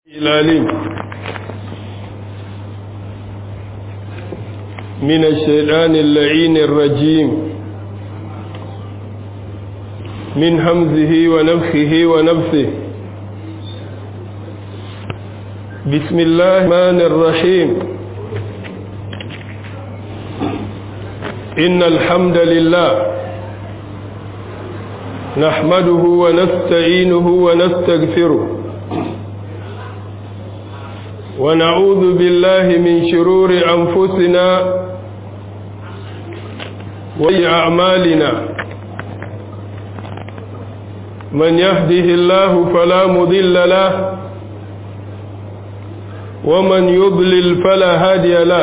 العليم من الشيطان اللعين الرجيم من همزه ونفخه ونفسه بسم الله الرحمن الرحيم إن الحمد لله نحمده ونستعينه ونستغفره ونعوذ بالله من شرور أنفسنا وأعمالنا من يهده الله فلا مضل له ومن يضلل فلا هادي له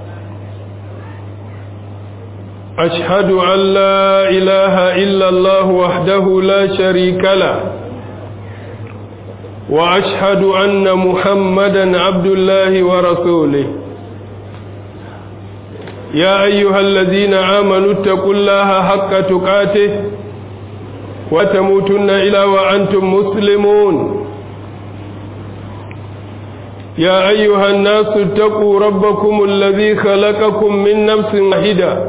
أشهد أن لا إله إلا الله وحده لا شريك له وأشهد أن محمدا عبد الله ورسوله يا أيها الذين آمنوا اتقوا الله حق تقاته وتموتن إلى وأنتم مسلمون يا أيها الناس اتقوا ربكم الذي خلقكم من نفس واحدة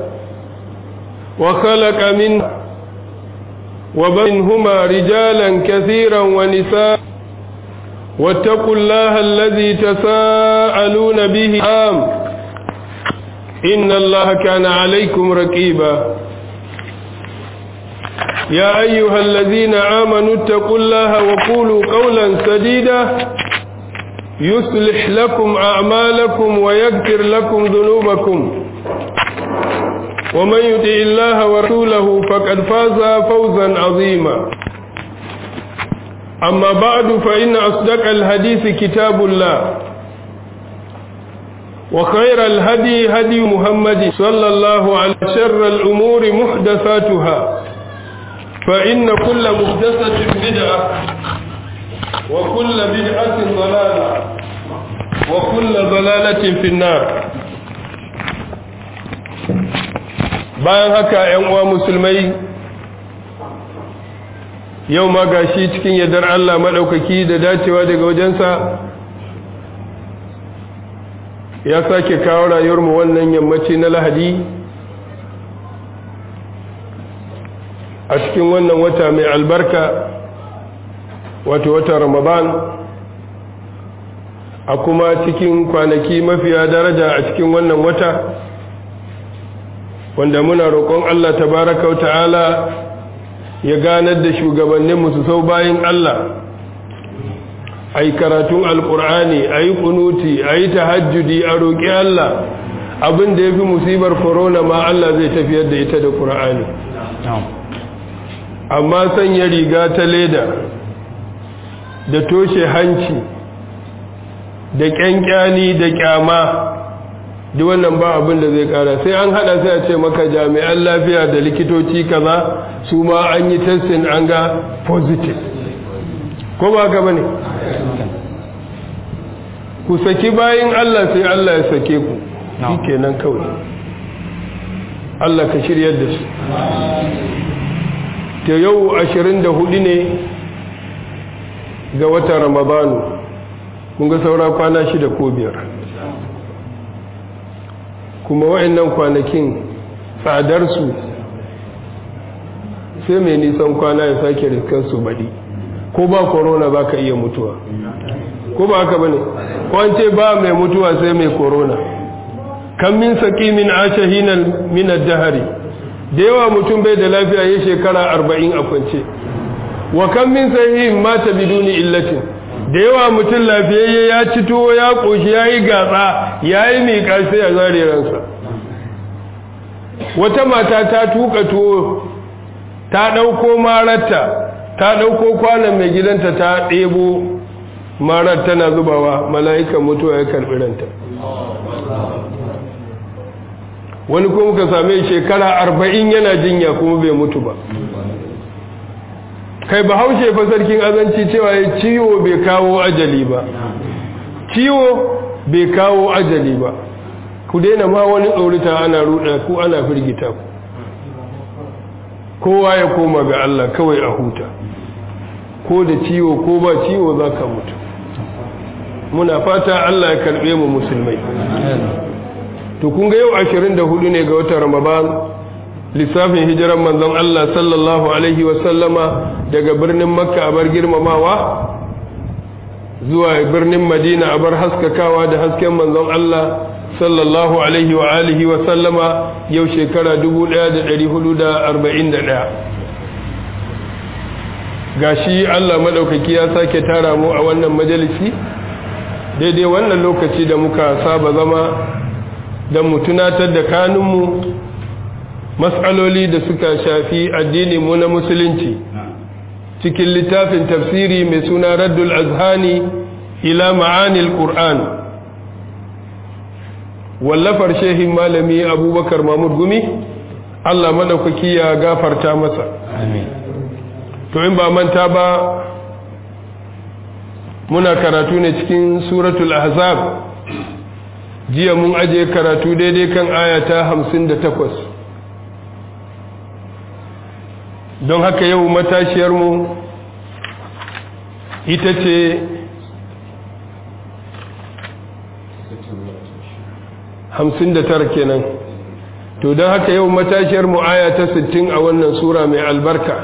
وخلق منها وبينهما رجالا كثيرا ونساء واتقوا الله الذي تساءلون به آم إن الله كان عليكم ركيبا يا أيها الذين آمنوا اتقوا الله وقولوا قولا سديدا يصلح لكم أعمالكم ويغفر لكم ذنوبكم ومن يطع الله ورسوله فقد فاز فوزا عظيما أما بعد فإن أصدق الحديث كتاب الله وخير الهدي هدي محمد صلى الله عليه وسلم شر الأمور محدثاتها فإن كل محدثة بدعة وكل بدعة ضلالة وكل ضلالة في النار bayan haka ‘yan uwa musulmai yau ma gashi cikin yardar Allah maɗaukaki da dacewa daga wajensa ya sake kawo rayuwarmu wannan yammaci na lahadi a cikin wannan wata mai albarka wato wata ramadan a kuma cikin kwanaki mafiya daraja a cikin wannan wata wanda muna roƙon Allah tabaraka wa ta'ala ya ganar da shugabanninmu su sau bayan Allah a yi karatun alƙur'ani a yi kunuti a yi tahajjudi a roƙi Allah abin da ya fi musibar korona ma Allah zai tafiyar da ita da ƙur'ani amma sanya riga ta leda da toshe hanci da ƙyanƙyani da ƙyama duk wannan ba abin da zai ƙara sai an haɗa sai a ce maka jami'an lafiya da likitoci kaza su ma an yi testin an ga positive ko ba ka bane ku saki bayin Allah sai Allah ya sake ku shi kenan kawai Allah ka shiryar da su ta yau 24 ne ga watan ramadanu kun ga saura kwana shida ko biyar kuma wa'annan kwanakin tsadarsu sai mai nisan kwana ya sake riskansu baɗi ko ba korona ba ka iya mutuwa ko ba haka ba ne kwance ba mai mutuwa sai mai korona kan min saki min ashe hinan minar dahari da yawa mutum bai da lafiya ya shekara arba'in a kwance wa kan min sahihin mata biduni illatin da yawa mutum lafiyayye ya ci tuwo ya ƙoshi ya yi gatsa ya yi miƙa sai a zare ransa wata mata ta tuka tuwo ta ɗauko mararta ta ɗauko kwanan mai gidanta ta ɗebo marar tana zubawa mala'ikan mutuwa ya karɓi ranta wani kuma ka same shekara arba'in yana jinya kuma bai mutu ba kai ba haushe fa sarkin azanci cewa ya ciwo bai kawo ajali ba ciwo bai kawo ajali ba ku daina ma wani tsorita ana ruɗa ku ana firgita ku kowa ya koma ga Allah kawai a huta ko da ciwo ko ba ciwo za ka mutu muna fata Allah ya karbe mu musulmai to kun ga yau 24 ne ga watan Ramadan lissafin hijiran manzon Allah sallallahu alaihi wa sallama daga birnin Makka a bar girmamawa zuwa birnin Madina a bar haskakawa da hasken manzon Allah sallallahu alaihi wa alihi wa sallama yau shekara 1441 gashi Allah madaukaki ya sake tara mu a wannan majalisi daidai wannan lokaci da muka saba zama don mu tunatar da kanunmu matsaloli da suka shafi addini mu na musulunci cikin littafin tafsiri mai suna raddul azhani ila ma'anil qur'an wallafar shehin malami abubakar mahmud gumi Allah madaukaki ya gafarta masa to in ba manta ba muna karatu ne cikin suratul ahzab jiya mun aje karatu daidai kan ayata hamsin da takwas don haka yau matashiyarmu ita ce hamsin da tara kenan to don haka yau matashiyarmu ayata sittin a wannan sura mai albarka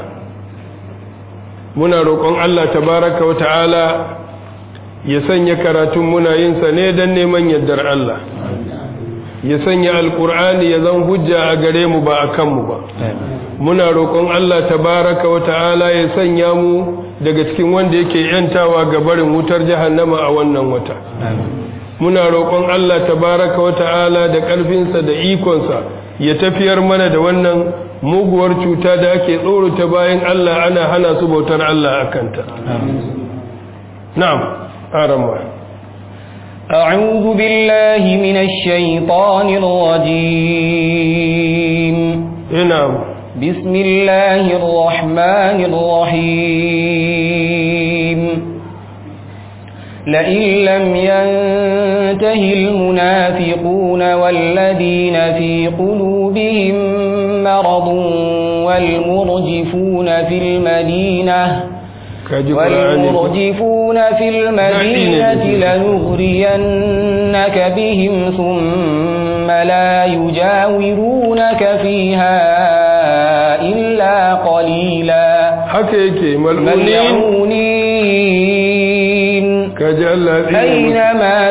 muna roƙon Allah tabaraka wa ta'ala ya sanya karatun muna yinsa ne don neman yardar Allah ya sanya alkur'ani ya zan hujja a gare mu ba a kanmu ba muna roƙon Allah tabaraka wa ta'ala ya sanya mu daga cikin wanda yake yantawa ga barin wutar jahannama a wannan wata muna roƙon Allah tabaraka wa ta'ala da ƙarfinsa da ikonsa ya tafiyar mana da wannan muguwar cuta da ake tsorata bayan Allah ana hana su bautar Allah a kanta na'am أرمى أعوذ بالله من الشيطان الرجيم نعم بسم الله الرحمن الرحيم لئن لم ينته المنافقون والذين في قلوبهم مرض والمرجفون في المدينة والمرجفون في المدينة لنغرينك بهم ثم لا يجاورونك فيها إلا قليلا حكيك ملعونين كجل أينما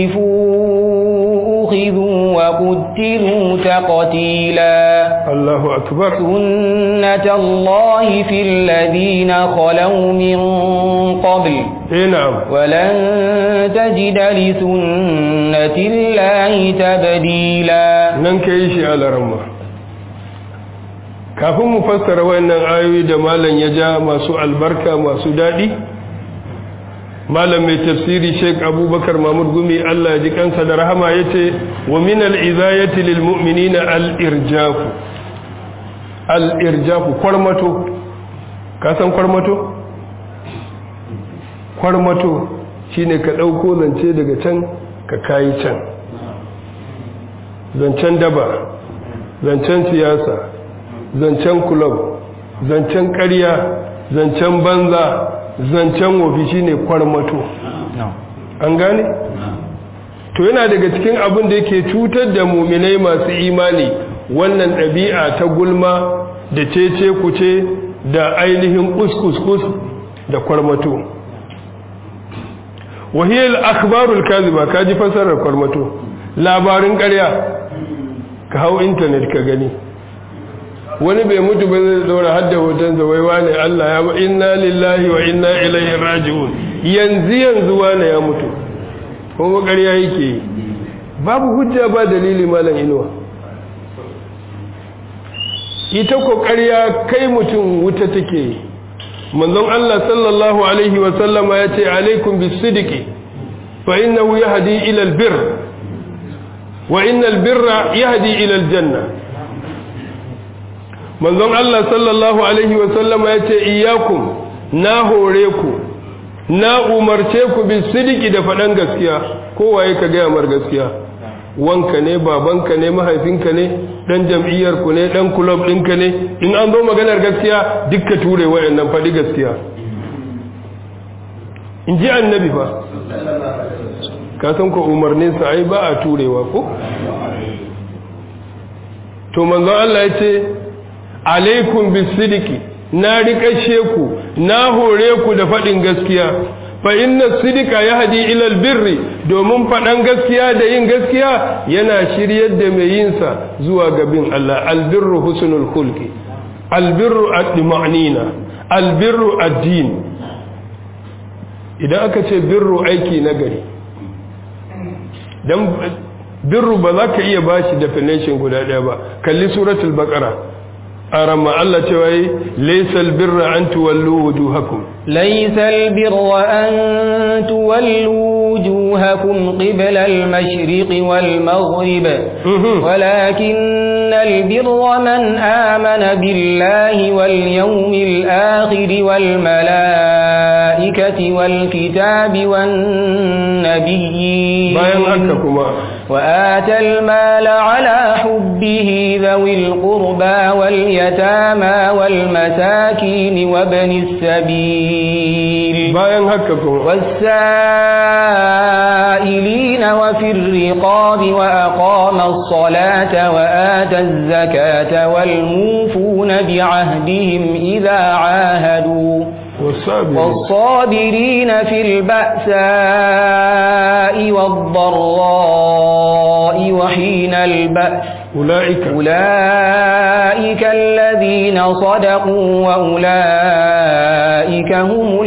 تقفوا أخذوا وقتلوا تقتيلا الله أكبر سنة الله في الذين خلوا من قبل إيه نعم ولن تجد لسنة الله تبديلا nan ka yi shi alarama kafin mu fassara wannan ayoyi da malam ya ja masu albarka masu daɗi malam mai tafsiri sheik abubakar mahmud gumi allah ya ji kansa da rahama ya ce wa min al'izayati lil mu'minina al'irjafu al'irjafu kwarmato ka san kwarmato? kwarmato shine ka ɗauko zance daga can ka kayi can zancen daba zancen siyasa zancen kulob zancen ƙarya zancen banza zancen wofi shine kwarmato an gane? to yana daga cikin abin da yake cutar da muminai masu imani wannan ɗabi'a ta gulma da cece kuce da ainihin kuskus da kwarmato wahiyar akhbarul kaziba ka ji fasarar kwarmato labarin ƙarya ka hau intanet ka gani wani bai mutu ba zai zaura hadda hoton zawaiwa ne Allah ya ba inna lillahi wa inna ilaihi raji'un yanzu yanzu wane ya mutu kuma ƙarya yake yi babu hujja ba dalili malam inuwa ita ko ƙarya kai mutum wuta take yi manzon Allah sallallahu alaihi wa sallama ya ce alaikum bisidiki fa innahu yahdi ila albir wa innal birra yahdi ila aljanna manzon Allah sallallahu alaihi wa sallama ya ce iyyakum na hore ku na umarce ku bisidiki da faɗan gaskiya kowaye ka gaya mar gaskiya wanka ne babanka ne mahaifinka ne dan jam'iyyar ku ne dan club ɗinka ne in an zo maganar gaskiya dukka ture wayannan faɗi gaskiya in ji annabi fa ka san ko umarninsa ai ba a turewa ko to manzon Allah ya ce alaikum bisidiki na riƙashe ku na hore ku da faɗin gaskiya fa inna sidika yahdi ila albirri domin faɗan gaskiya da yin gaskiya yana shiryar da mai yin sa zuwa ga bin Allah albirru husnul khulqi albirru ad-dimanina albirru ad-din idan aka ce birru aiki na gari dan birru ba za ka iya bashi definition guda ɗaya ba kalli suratul baqara أرمى الله توي ليس البر أن تولوا وجوهكم ليس البر أن تولوا وجوهكم قبل المشرق والمغرب ولكن البر من آمن بالله واليوم الآخر والملائكة والكتاب والنبيين وآتى المال على حبه ذوي القربى واليتامى والمساكين وابن السبيل والسائلين وفي الرقاب وأقام الصلاة وآتى الزكاة والموفون بعهدهم إذا عاهدوا والصابرين في البأساء والضراء وحين البأس أولئك أولئك الذين صدقوا وأولئك هم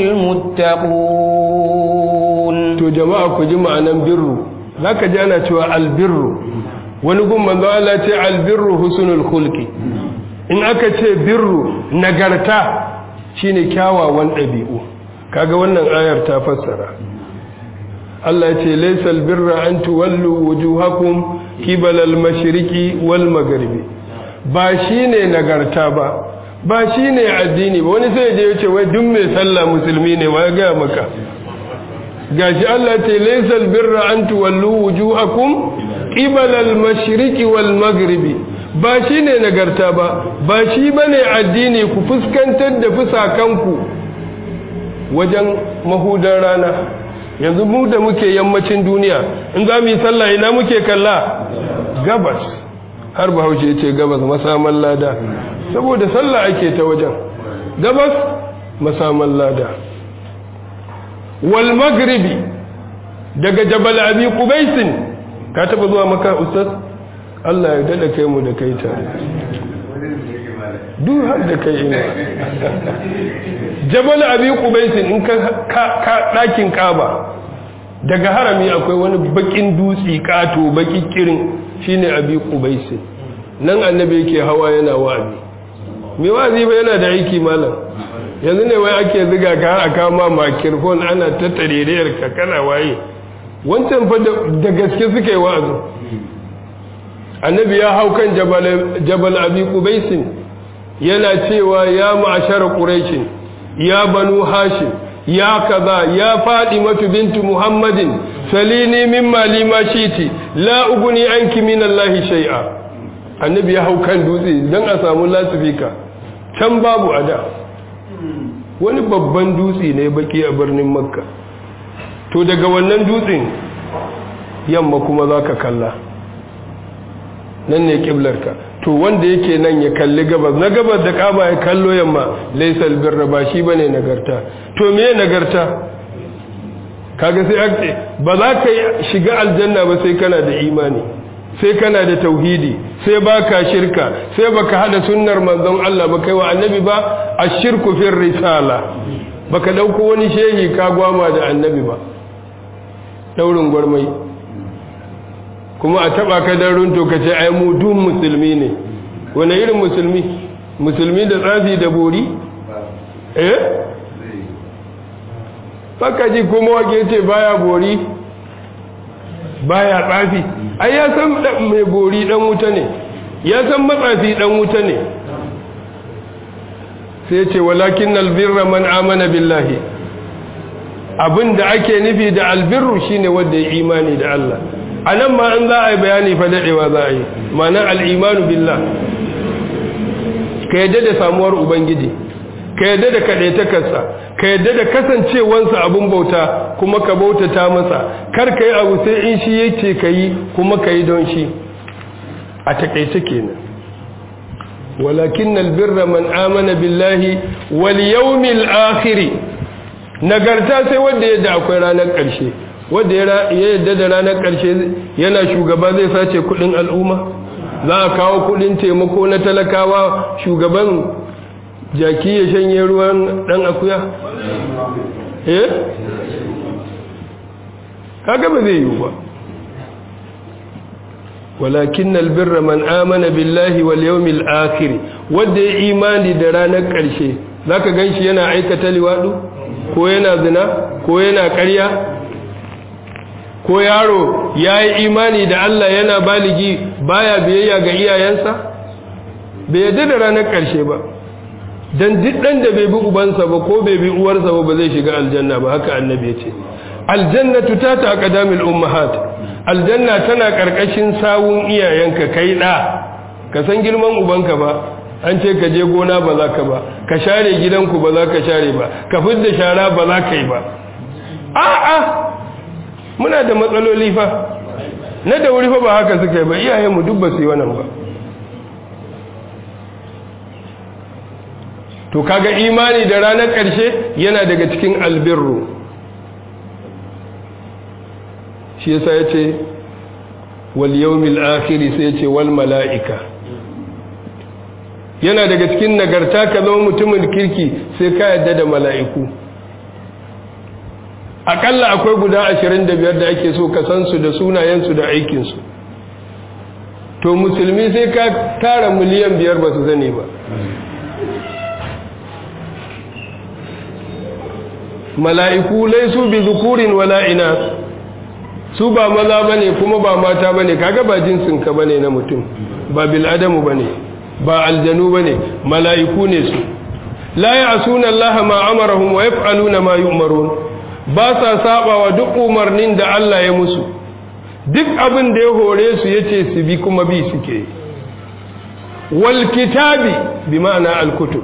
المتقون to jama'a ku ji ma'anan birru zaka ji ana cewa albirru wani gun manzo Allah ce albirru husnul khulqi in aka ce birru nagarta shine kyawawan ɗabi'u kaga wannan ayar ta fassara Allah ya ce laysal birra an tuwallu wujuhakum qibala al-mashriqi wal maghribi ba shine nagarta ba ba shine addini ba wani sai je ya ce wai duk mai sallah musulmi ne wai ga maka gashi Allah ce laysal birra an tuwallu wujuhakum qibala al-mashriqi wal maghribi ba shi ne nagarta ba ba shi ba ne addini ku fuskantar da fusakanku wajen mahudan rana yanzu mu da muke yammacin duniya in za mu yi sallah ina muke kalla gabas har bahaushe ce gabas masaman lada saboda sallah ake ta wajen gabas masaman lada wal magribi daga jabal abi qubaisin ka taba zuwa maka ustaz Allah ya dada kai mu da kai tare duk har da kai ina jabal abi qubaisin in ka ka dakin kaba daga harami akwai wani bakin dutsi kato baki kirin shine abi qubaisin nan annabi yake hawa yana wa'azi me wa'azi ba yana da aiki malam yanzu ne wai ake ziga ka har aka ma microphone ana ta tareriyar ka kana waye wancan fa da gaske suka yi wa'azi annabi ya hau kan jabal abi qubaisin yana cewa ya ma'ashara quraishin ya banu hashim ya kaza ya fadimatu bintu muhammadin salini mimma lima shiti la uguni anki min allahi shay'a annabi ya hau kan dutse dan a samu lasifika can babu ada wani babban dutse ne baki a birnin makka to daga wannan dutsen yamma kuma zaka kalla nan ne kiblarka to wanda yake nan ya kalli gabas na gabas da kama ya kallo yamma laisal birra ba shi bane nagarta to me nagarta kaga sai ake ba za ka shiga aljanna ba sai kana da imani sai kana da tauhidi sai baka shirka sai baka hada sunnar manzon Allah ba kai wa annabi ba ashirku fir risala baka dauko wani shehi ka gwama da annabi ba daurin gwarmai kuma a taba ka dan runto ka ce ai mu dun musulmi ne wani irin musulmi musulmi da tsafi da bori eh baka ji kuma wake ce baya bori baya tsafi ai ya san mai bori dan wuta ne ya san matsafi dan wuta ne sai ce walakin albirra man amana billahi abinda ake nufi da albirru shine wanda ya imani da Allah a nan ma an za a yi bayani fa daɗewa za a yi ma'anar al'imanu billah ka yadda da samuwar ubangiji ka yadda da kaɗaitakarsa ka yadda da kasancewansa abun bauta kuma ka bautata masa kar ka yi abu sai in shi yake ka yi kuma ka yi don shi a takaice kenan walakin albirra man amana billahi wal yawmil akhir nagarta sai wanda yadda akwai ranar ƙarshe wanda ya yadda da ranar ƙarshe yana shugaba zai sace kudin al'umma za a kawo kudin taimako na talakawa shugaban jaki ya shanye ruwan dan akuya eh kaga ba zai yi ba walakin albirra man amana billahi wal yawmil akhir wanda ya imani da ranar ƙarshe zaka ganshi yana aikata liwadu ko yana zina ko yana ƙarya ko yaro yayi imani da Allah yana baligi baya biyayya ga iyayensa bai yadda da ranar ƙarshe ba dan duk dan da bai bi ubansa ba ko bai bi uwarsa ba ba zai shiga aljanna ba haka annabi ya ce aljannatu ta ta aqdamil ummahat aljanna tana karkashin sawun iyayenka kai da ka san girman ubanka ba an ce ka je gona ba za ka ba ka share gidanku ba za ka share ba ka fidda shara ba za ka yi ba a'a muna da matsaloli fa na da wuri fa ba haka suka yi ba iyayenmu duk ba su yi wannan ba to kaga imani da ranar ƙarshe yana daga cikin albirru shi yasa yace wal yawmil akhir sai yace wal malaika yana daga cikin nagarta ka zama mutumin kirki sai ka yadda da mala'iku akalla akwai guda 25 da ake so ka san su da sunayen su da aikin su to musulmi sai ka tara miliyan biyar ba su zane ba mala'iku laisu bi zukurin wala ina su ba maza bane kuma ba mata bane kaga ba jinsin ka bane na mutum ba bil adamu bane ba aljanu bane mala'iku ne su la ya'suna Allah ma amarahum wa yaf'aluna ma yu'marun ba sa sabawa duk umarnin da Allah ya musu duk abin da ya hore su yace su bi kuma bi suke wal kitabi bi ma'ana al kutub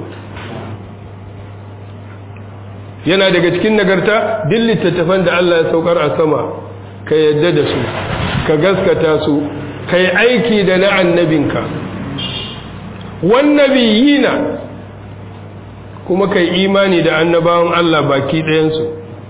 yana daga cikin nagarta duk littattafan da Allah ya saukar a sama ka yadda da su ka gaskata su ka yi aiki da na annabinka wannabiyina kuma ka yi imani da annabawan Allah baki ɗayansu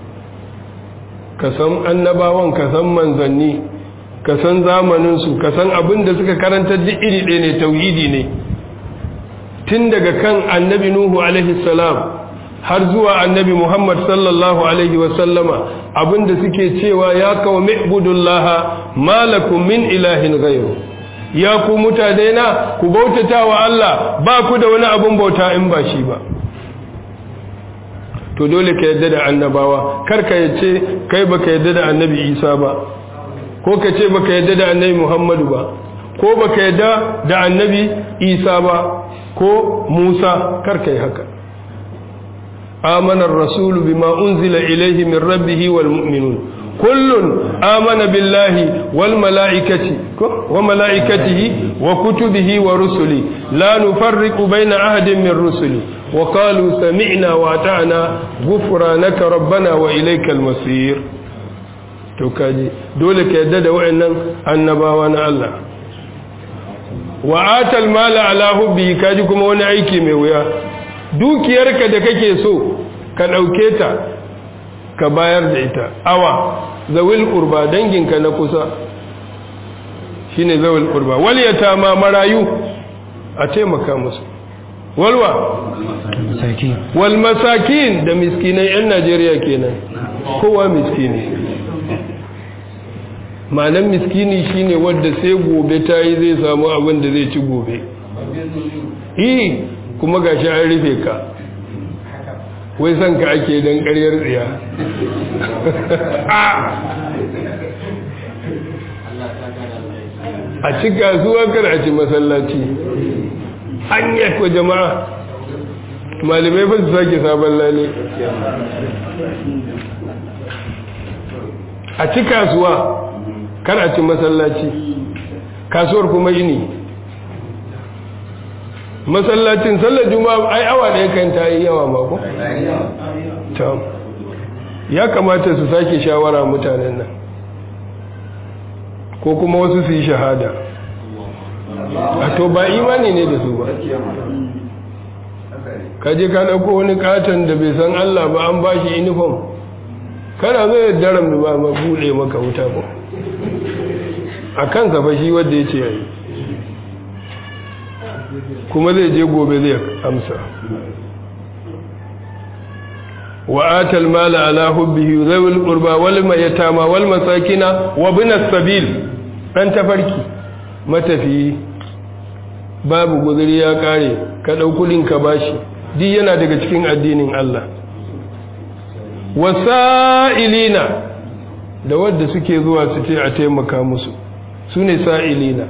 ka san annabawan ka san manzanni ka san zamaninsu ka san abin da suka karanta duk iri ɗaya ne tauhidi ne tun daga kan annabi nuhu alaihi salam har zuwa annabi Muhammad sallallahu Alaihi wasallama abinda suke cewa ya kawo mi'budullaha malakum min ilahin gairu ya ku mutane na ku bautata wa Allah ba ku da wani abun bauta in ba shi ba to dole ka yadda da annabawa kar ka yace kai baka yadda da annabi Isa ba ko ka ce baka yadda da annabi Muhammadu ba ko baka yadda da annabi Isa ba ko Musa kar ka yi haka آمن الرسول بما أنزل إليه من ربه والمؤمنون كل آمن بالله والملائكة وملائكته وكتبه ورسله لا نفرق بين أحد من رسله وقالوا سمعنا وأطعنا غفرانك ربنا وإليك المصير توكاجي دولك يدد وإن النباوان الله وآتى المال على حبه كاجكم ونعيكي ميويا dukiyarka da kake so ka ɗauke ta ka bayar da ita awa zawil ƙurba danginka na kusa shi ne zawil ƙurba waliyata ma marayu a taimaka musu walwa wal masakin da miskinai 'yan najeriya kenan kowa miskini malan miskini shine wadda sai gobe ta yi zai samu abin da zai ci gobe kuma ga shi an rufe ka wai son ka ake don karyar tsiya a ci kasuwa kar a ci masallaci an yakwa jama'a malamai ba su sake sabon lale a ci kasuwa kar a ci masallaci kasuwar kuma ini masallacin sallar juma'a ai awa ɗaya kan ta yi yawa mako ya kamata su sake shawara mutanen nan ko kuma wasu su yi shahada a to ba imani ne da su ba kaje ka ɗauko wani katon da bai san Allah ba an ba shi uniform kana zai daram da ba ma buɗe maka wuta ba a kansa fa shi wadda ya ce yayi kuma zai je gobe zai amsa وآتى المال على حبه ذوي القربى واليتامى والمساكين وابن السبيل أنت فركي matafi babu guzuri ya kare ka ɗau kudin ka bashi duk yana daga cikin addinin Allah wasa'ilina da wadda suke zuwa su ce a taimaka musu su ne sa'ilina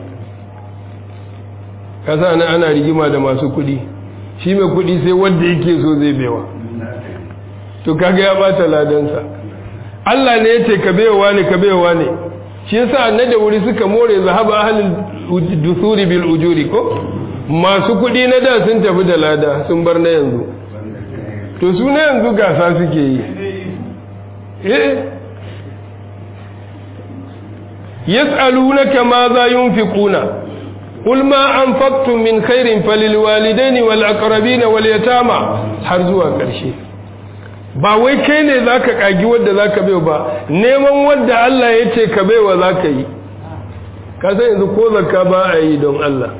kasa ana ana rigima da masu kudi shi mai kudi sai wadda yake so zai bewa to kaga ya bata ladansa Allah ne yace ka bayowa ne ka bayowa ne shi yasa annabi wuri suka more zahaba ahlul dusuri bil ujuri ko masu kudi na da sun tafi da lada sun bar na yanzu to su na yanzu gasa suke yi eh yas'alunaka ma za yunfiquna قل ما أنفقتم من خير فللوالدين والأقربين واليتامى har zuwa ƙarshe ba wai kai ne za ka ƙagi wadda za ka baiwa ba neman wadda Allah ya ce ka baiwa za ka yi ka san yanzu ko zakka ba a yi don Allah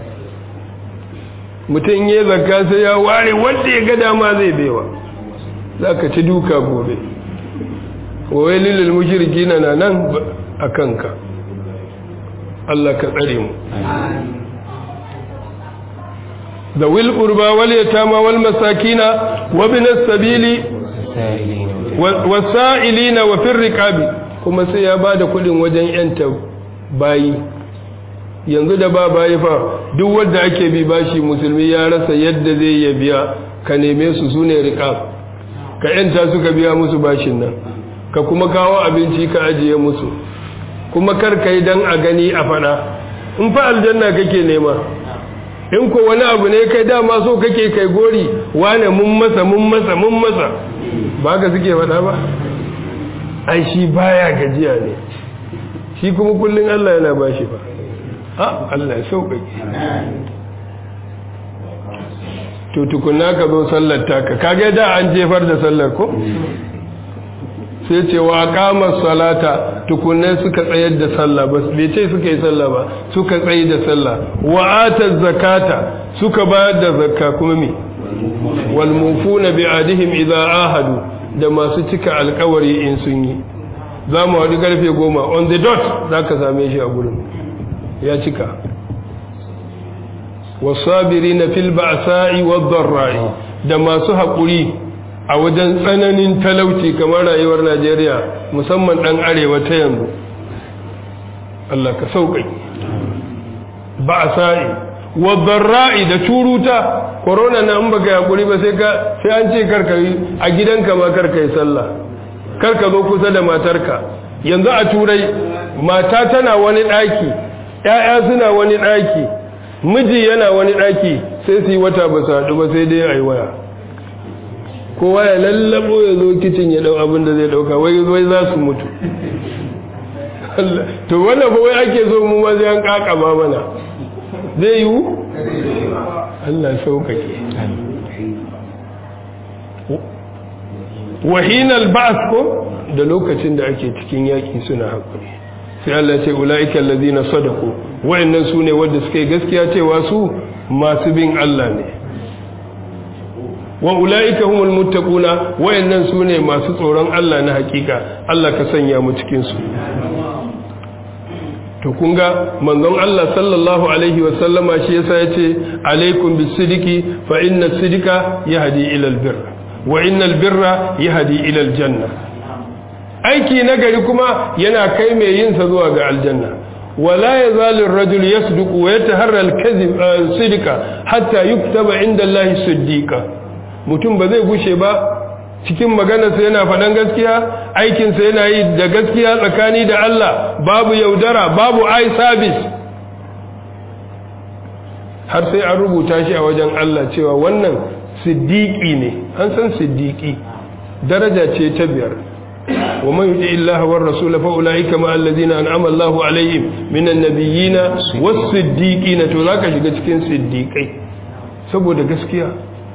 mutum ya zakka sai ya ware wadda ya ga dama zai baiwa za ka ci duka gobe wai lilil mushriki na nan a kanka Allah ka tsare mu da wil qurba wal yatama wal masakina wa bin as-sabili wasa'ilina wa fir riqabi kuma sai ya bada kudin wajen yanta bayi yanzu da ba bayi fa duk wanda ake bi bashi musulmi ya rasa yadda zai ya biya ka neme su sune riqab ka yanta suka biya musu bashin nan ka kuma kawo abinci ka ajiye musu kuma kar kai dan a gani a fada in fa aljanna kake nema in ko wani abu ne kai dama so kake kai gori wane mun masa mun masa mun masa ba ka suke faɗa ba ai shi baya gajiya ne shi kuma kullum Allah yana ba shi ba a Allah ya sauƙaƙe to tukunna ka zo sallar taka kage da an jefar da sallar ko sai ce wa qama salata tukunne suka tsayar da sallah ba bai ce suka yi sallah ba suka tsayi da sallah wa ata zakata suka bayar da zakka kuma me wal mufuna bi adihim idza ahadu da masu cika alkawari in sun yi za mu haɗu karfe goma on the dot za ka same shi a gurin ya cika wasabiri na fil ba'sa'i wadh-dharra'i da masu haƙuri a wajen tsananin talauci kamar rayuwar Najeriya musamman ɗan arewa ta yanzu Allah ka sauƙaƙi ba'sa'i wadh-dharra'i da turuta corona na in baka haƙuri ba sai ka sai an ce karka yi a gidanka ma karka yi sallah karka zo kusa da matarka yanzu a turai mata tana wani ɗaki ‘ya'ya suna wani ɗaki miji yana wani ɗaki sai su yi wata ba su haɗu ba sai dai a yi waya kowa ya lallabo ya zo kicin ya ɗau abin da zai ɗauka wai wai za su mutu to wannan ba wai ake so mu ma sai an ƙaƙa ba mana zai yiwu Allah sauƙaƙe wahinal ba'as ko da lokacin da ake cikin yaƙi suna haƙuri sai Allah ce ula'ika allazina sadaqu wa'annan sune wanda suka yi gaskiya cewa su masu bin Allah ne wa ula'ika humul muttaquna wa'annan sune masu tsoron Allah na hakika Allah ka sanya mu cikin su to kun ga manzon Allah sallallahu alaihi wa sallama shi yasa yace alaikum bisidiki fa inna sidika yahdi ila albirr wa innal birra yahdi ila aljanna aiki nagari kuma yana kai mai yin sa zuwa ga aljanna wala yazalu ar-rajul yasduqu wa yataharra al-kadhib sidika hatta yuktaba inda Allah siddiqa mutum ba zai gushe ba cikin maganarsa yana faɗan gaskiya aikinsa yana yi da gaskiya tsakani da Allah babu yaudara babu eye service har sai an rubuta shi a wajen Allah cewa wannan siddiqi ne an san siddiqi daraja ce ta biyar wa man yuti illaha war rasul fa ulaika ma alladhina an'ama Allahu alaihim minan nabiyina was siddiqina to zaka shiga cikin siddiqai saboda gaskiya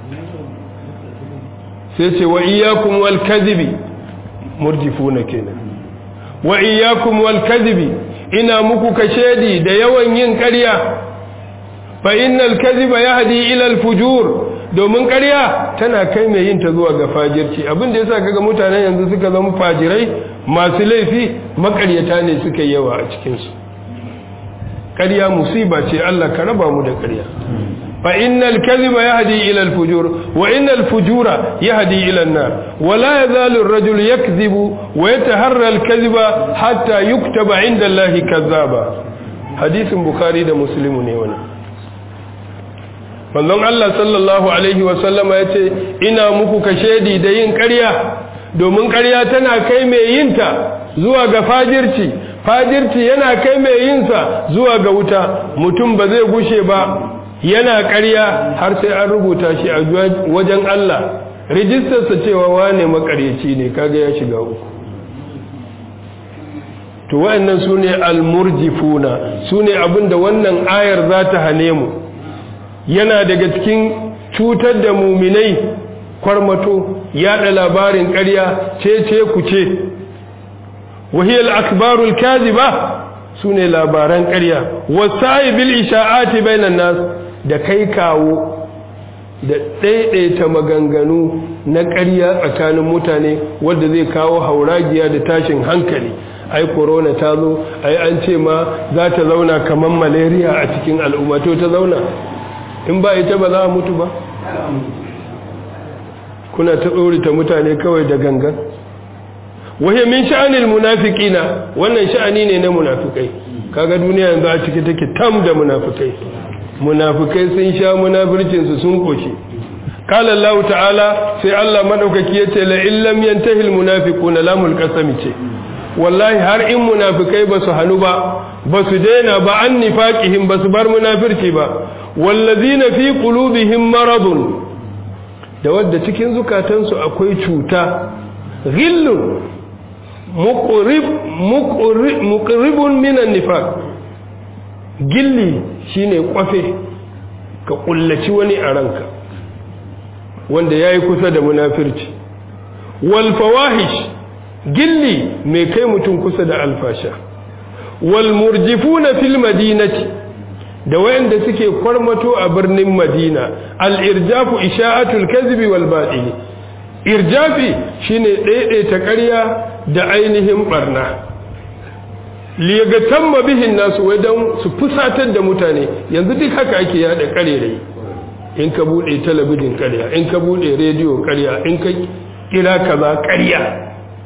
sai ce wa iyyakum wal kadhibi murjifuna kenan wa iyyakum wal kadhibi ina muku kashedi da yawan yin ƙarya fa innal kadhiba yahdi ila al fujur domin ƙarya tana kai mai yin ta zuwa ga fajirci abin da yasa kaga mutanen yanzu suka zama fajirai masu laifi makaryata ne suka yawa a cikin su ƙarya musiba ce Allah ka raba mu da ƙarya fa innal kadhiba yahdi ila al fujur wa innal fujura yahdi ila an nar wa la yazalu ar-rajul yakdhibu wa yataharra al kadhiba hatta yuktaba inda Allah kazzaba hadisin bukhari da muslimu ne wannan manzon Allah sallallahu alaihi wasallama ya ce ina muku kashedi da yin ƙarya domin ƙarya tana kai mai yinta zuwa ga fajirci fajirci yana kai mai yinsa zuwa ga wuta mutum ba zai gushe ba yana ƙarya har sai an rubuta shi a wajen Allah rijistarsa cewa wane makaryaci ne kaga ya shiga uku to wa'annan su ne almurjifuna su ne abinda wannan ayar za ta hane mu yana daga cikin cutar da muminai kwarmato yada labarin ƙarya cece ku ce wahiyar akbarul kaziba su ne labaran ƙarya wasa'i bil isha'ati bainan nas da kai kawo da ɗaiɗaita maganganu na ƙarya tsakanin mutane wadda zai kawo hauragiya da tashin hankali ai corona ta zo ai an ce ma za ta zauna kamar malaria a cikin al'umma to ta zauna in ba ita ba za a mutu ba kuna ta tsorita mutane kawai da gangan wahai min sha'anil munafiqina wannan sha'ani ne na munafikai kaga duniya yanzu a ciki take tam da munafikai munafikai sun sha munafircin su sun koshi qala Allah ta'ala sai Allah madaukaki yace la illam yantahi al munafiquna lamul qasami ce wallahi har in munafikai ba su hanu ba ba su daina ba an nifaqihim ba su bar munafirci ba wallazina fi qulubihim maradun da wadda cikin zukatansu akwai cuta ghillun muqrib muqrib muqribun minan nifaq gilli shine kwafe ka kullaci wani a ranka wanda yayi kusa da munafirci wal fawahish gilli mai kai mutum kusa da alfasha wal murjifuna fil madinati da wayanda suke kwarmato a birnin madina al-irjafu isha'atul kadhibi wal batili irjafi shine daidaita ƙarya da ainihin barna liyagamma bihin nasu wai don su fusatar da mutane yanzu duk haka ake yada ƙarerai in ka bude talabijin ƙarya in ka bude rediyo ƙarya in ka kira kaza ƙarya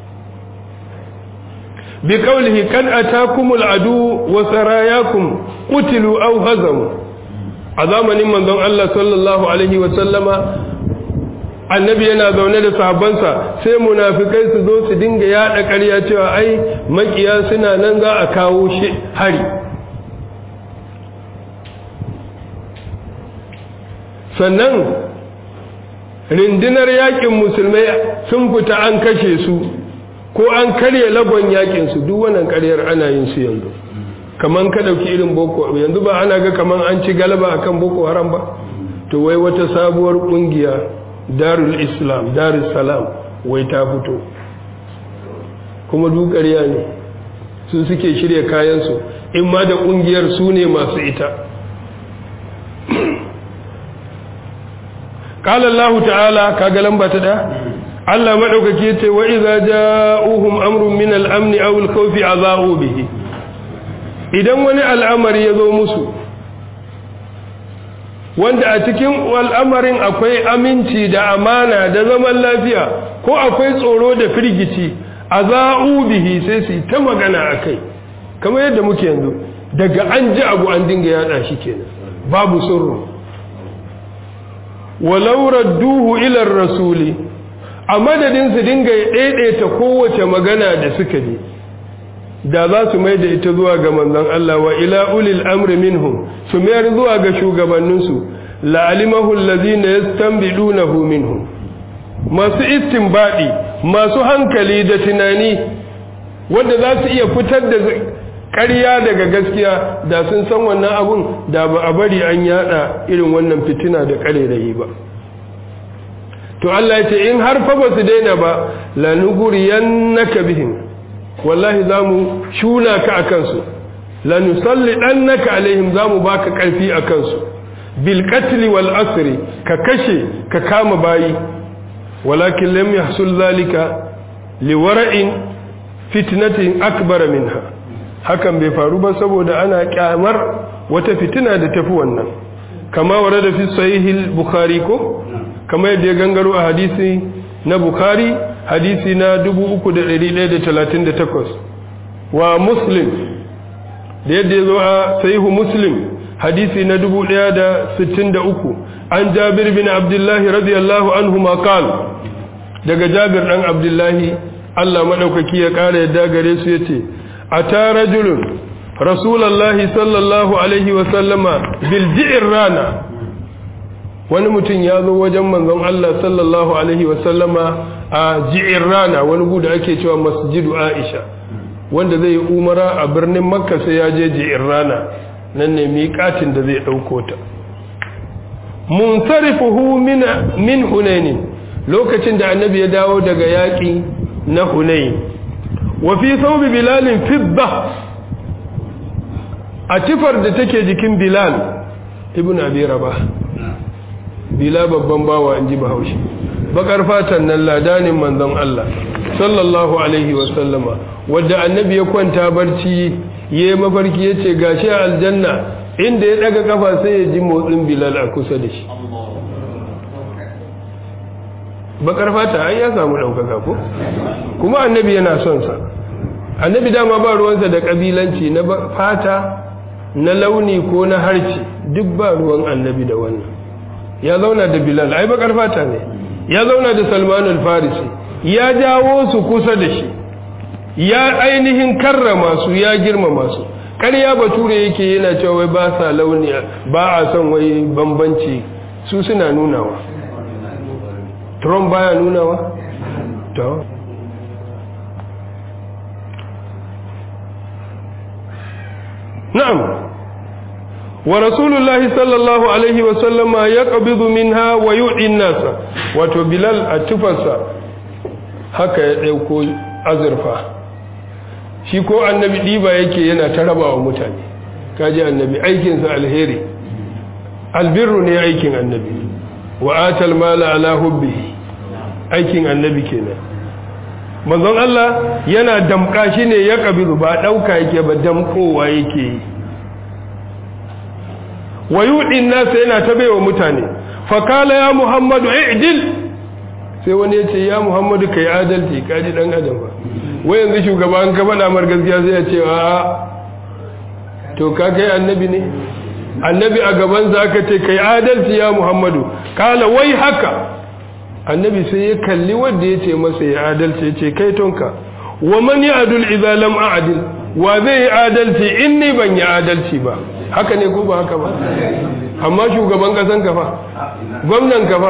بقوله قد أتاكم العدو وسراياكم قتلوا أو هزموا عظاما من ذو الله صلى الله عليه وسلم annabi yana zaune da sahabbansa sai munafikai su zo su dinga yada ƙarya cewa ai makiya suna nan za a kawo shi hari sannan rindinar yakin musulmai sun fita an kashe su ko an karye lagon yakin su duk wannan ƙaryar ana yin su yanzu kaman ka dauki irin boko yanzu ba ana ga kaman an ci galaba akan boko haram ba to wai wata sabuwar kungiya darul islam darul salam wai ta fito kuma duk ƙarya ne su suke shirya kayan su in ma da kungiyar su ne masu ita قال الله تعالى kaga lamba ta da Allah madaukake ce wa idza ja'uhum amrun min al-amn aw al-khawf adha'u bihi idan wani al'amari ya zo musu wanda a cikin al'amarin akwai aminci da amana da zaman lafiya ko akwai tsoro da firgici adha'u bihi sai su ta magana akai kamar yadda muke yanzu daga an ji abu an dinga yada shi kenan babu sirru walau radduhu ila rasuli a madadin su dinga daidaita kowace magana da suka ji da za su mai da ita zuwa ga manzon Allah wa ila ulil amri minhum su mayar zuwa ga shugabanninsu la'alimahu allazina yastanbidunahu minhum masu istinbadi masu hankali da tunani wanda za su iya fitar da ƙarya daga gaskiya da sun san wannan abun da ba a bari an yada irin wannan fitina da ƙarerayi ba to Allah ya ce in har fa ba su daina ba lanuguriyannaka bihim wallahi zamu shuna ka akan su lanusallidannaka alaihim zamu baka karfi akan su bil qatl wal asri ka kashe ka kama bayi walakin lam yahsul zalika liwara'in fitnatin akbar minha hakan bai faru ba saboda ana kyamar wata fitina da tafi wannan kama warada fi sahih bukhari ko kama yadda ya gangaro a hadisi na bukhari hadisi na 3138 wa muslim da yadda ya zo a sahihu muslim hadisi na 1063 an jabir bin abdullahi radiyallahu anhu ma qal daga jabir dan abdullahi Allah madaukaki ya kara yadda gare su yace ata rajulun rasulullahi sallallahu alaihi wa sallama bil ji'rana wani mutum ya zo wajen manzon Allah sallallahu alaihi wa sallama a ji'rana wani guda ake cewa masjidu Aisha wanda zai yi umara a birnin Makka sai ya je ji'rana nan ne miƙatin da zai dauko ta munsarifuhu min min hunain lokacin da annabi ya dawo daga yaƙi na hunain wa fi thawbi bilal fidda a tifar da take jikin bilal ibn abi rabah bila babban bawa inji bahaushe bakar fatan nan ladanin manzon Allah sallallahu alaihi wa sallama wanda annabi ya kwanta barci yayi mafarki yace gashi a aljanna inda ya daga kafa sai ya ji motsin bilal a kusa da shi bakar fata ai ya samu daukaka ko kuma annabi yana son sa annabi dama ba ruwansa da kabilanci na fata na launi ko na harci duk ba ruwan annabi da wannan ya zauna da bilal ai bakar fata ne ya zauna da salman al-farisi ya jawo su kusa da shi ya ainihin karrama su ya girmama su ƙarya bature yake yana cewa wai ba sa launi ba a son wai bambanci su suna nunawa trump baya nunawa to na'am wa rasulullahi sallallahu alaihi wa sallama ya qabidu minha wa yu'ti nasa wato bilal a tufarsa haka ya dauko azurfa shi ko annabi diba yake yana ta raba wa mutane kaji annabi aikinsa alheri albirru ne aikin annabi wa atal mala ala hubbihi aikin annabi kenan manzon Allah yana damka shi ne ya kabiru ba dauka yake ba damkowa yake yi wa yudin nasa yana ta baiwa mutane fakala ya muhammadu i'dil sai wani ya ce ya muhammadu kai adalci kaji dan adam ba wai yanzu shugaban ka faɗa mar gaskiya sai ya ce a to ka kai annabi ne annabi a gaban za ka ce kai adalci ya muhammadu kala wai haka annabi sai ya kalli wanda ya ce masa ya adalci ya ce kai tonka wa man ya adul idza lam a'dil wa zai yi adalci in ni ban yi adalci ba haka ne ko ba haka ba amma shugaban kasan kafa gwamnan kafa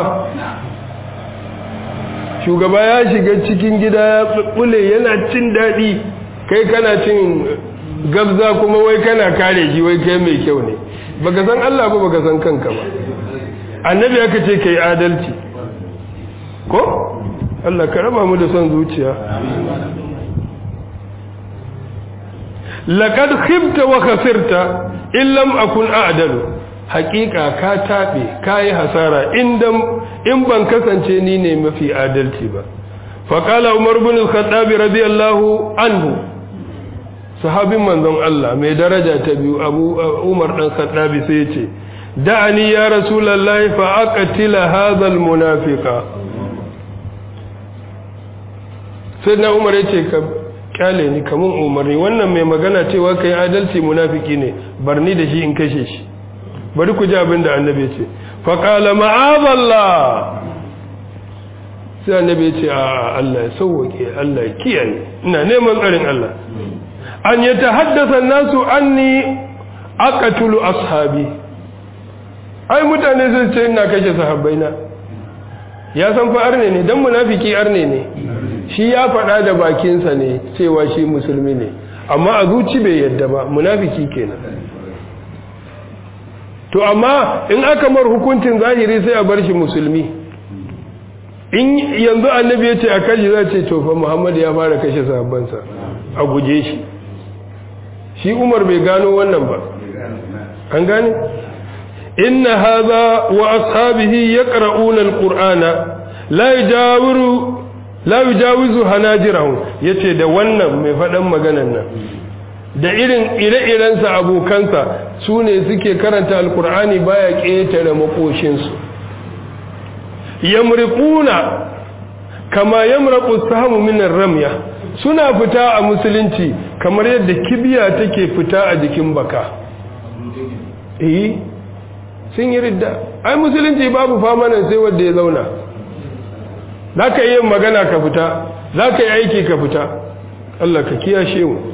shugaba ya shiga cikin gida ya bule yana cin daɗi kai kana cin gabza kuma wai kana kare shi wai kai mai kyau ne baka san Allah ba baka san kanka ba annabi aka ce kai adalci ko Allah ka raba mu da son zuciya laqad khibta wa khasirta in lam akun a'dalu haqiqa ka tabe kai hasara indan in ban kasance ni ne mafi adalci ba fa qala umar ibn al-khattab radiyallahu anhu sahabin manzon Allah mai daraja ta biyu abu umar dan khattabi sai ya ce da'ani ya rasulullahi fa aqtila hadha al-munafiqa sai na umar ya ce ka kyale ni kamun umarni wannan mai magana cewa kai adalci munafiki ne barni da shi in kashe shi bari ku ji abin da annabi ce faƙala ma'azallah sai annabi ce a Allah ya sauwake Allah ya kiyaye ina neman tsarin Allah an yatahaddasa nasu anni aqtulu ashabi ai mutane sun ce ina kashe sahabbaina ya san fa arne ne dan munafiki arne ne shi ya faɗa da bakinsa ne cewa shi musulmi ne amma a zuci bai yadda ba munafiki kenan to amma in aka mar hukuncin zahiri sai a bar shi musulmi in yanzu annabi ya ce a kashi za ce to fa muhammad ya fara kashe sahabbansa a guje shi shi umar bai gano wannan ba an gane inna hadha wa ashabihi yaqra'una alqur'ana la yajawiru la yujawizu hanajirahum yace da wannan mai fadan maganan nan da irin ire-irensa abokansa su ne suke karanta alkur'ani baya ƙetare makoshinsu yamriquna kama yamraqu sahamu minar ramya suna fita a musulunci kamar yadda kibiya take fita a jikin baka eh sun yi ridda ai musulunci babu famanan sai wanda ya zauna zaka yi magana ka fita zaka yi aiki ka fita Allah ka kiyashe mu